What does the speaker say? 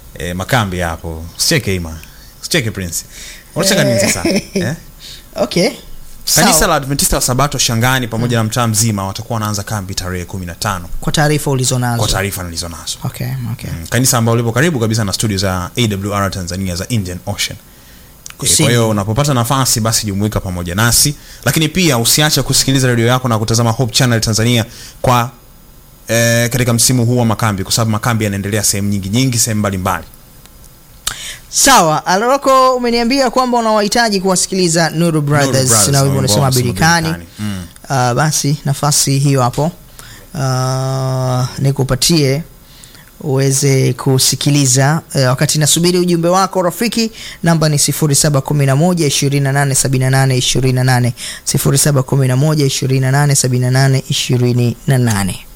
eh, makambi hapo usicheke ima usicheke prince unacheka nini sasa eh? okay kanisa Sawa. la adventista wa sabato shangani pamoja na mtaa mzima watakuwa wanaanza kambi tarehe kumi na tano kwa taarifa ulizonazo kwa taarifa nilizo nazo okay, okay. Mm, kanisa ambalo lipo karibu kabisa na studio za awr tanzania za indian ocean Eh, Kusini. kwa hiyo unapopata nafasi basi jumuika pamoja nasi lakini pia usiache kusikiliza redio yako na kutazama hope channel tanzania kwa eh, katika msimu huu wa makambi kwa sababu makambi yanaendelea sehemu nyingi nyingi sehemu mbalimbali sawa aloroko umeniambia kwamba unawahitaji kuwasikiliza nuru brothers, Brothers, na wimbo wimbo unasema wao unasema birikani Birikani. Mm. uh, basi nafasi hiyo hapo uh, nikupatie uweze kusikiliza uh, wakati nasubiri ujumbe wako rafiki namba ni 711 2878 28 711 2878 28